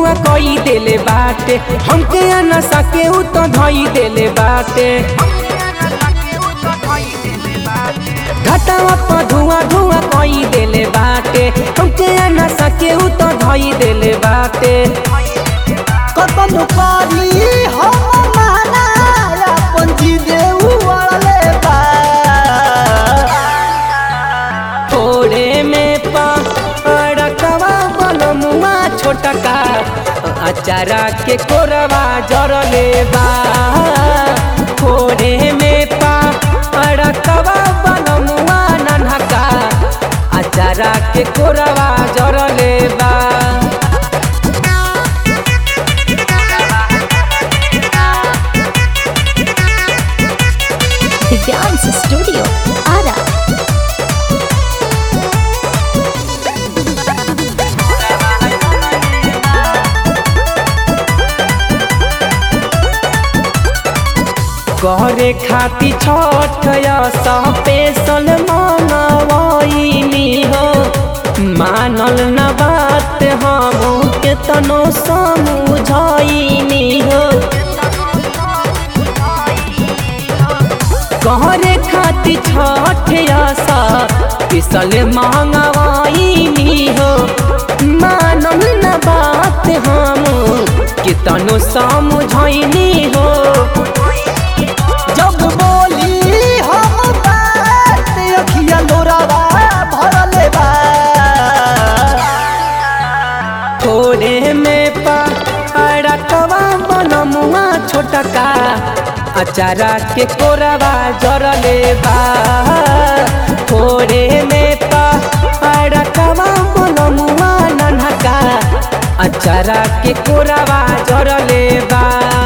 धुआं कई देले बाटे हमके नशा के उ तो धई देले बाटे घटावा पर धुआं धुआं कई देले बाटे हमके नशा के उ तो धई देले बाटे कतन पारी हम माना अपन जीदे उड़ले बा थोड़े में पड़कवा बलमुआ छोटका अचारा के कोरवा जरले बा थोड़े में पड़कवा बलमुआ नन्हका अचारा के कोरवा जरले बा दिव्यांश स्टूडियो आरा करे खाती छठ स्पेशल मंगवाइनी हो मानल न बात हम केतनो समझाइनी हो करे खाती छठ स्पेशल मंगवाइनी हो मानल न बात हम केतनो समझाइनी हो जब बोली हम बात अखिया लोरावा भरले बा थोड़े में पड़कवा बनमुआ छोटका अचारा के कोरवा जरले बा थोड़े में पड़कवा बनमुआ नन्हका अचारा के कोरवा जरले बा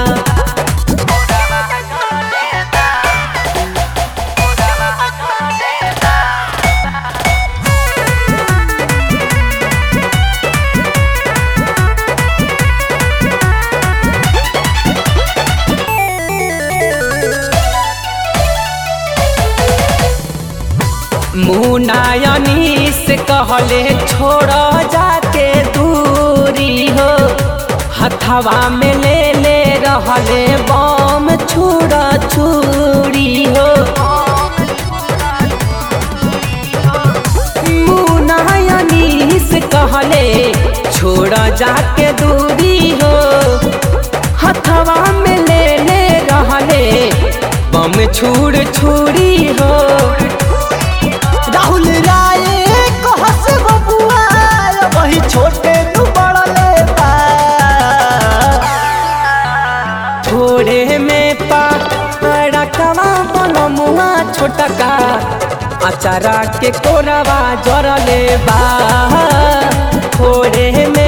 मुनायनी से कहले छोड़ जाके दूरी हो हथवा में ले ले रहले बम छुड़ा छुरी हो मुनायनी से कहले छोड़ जाके दूरी हो हथवा में ले ले रहले बम छुड़ छुरी हो राहुल राय कहस बबुआ वही छोटे तू बड़ले बा थोड़े में पड़कवा बनमुआ छोटका अचारा के कोरवा जरले बा थोड़े में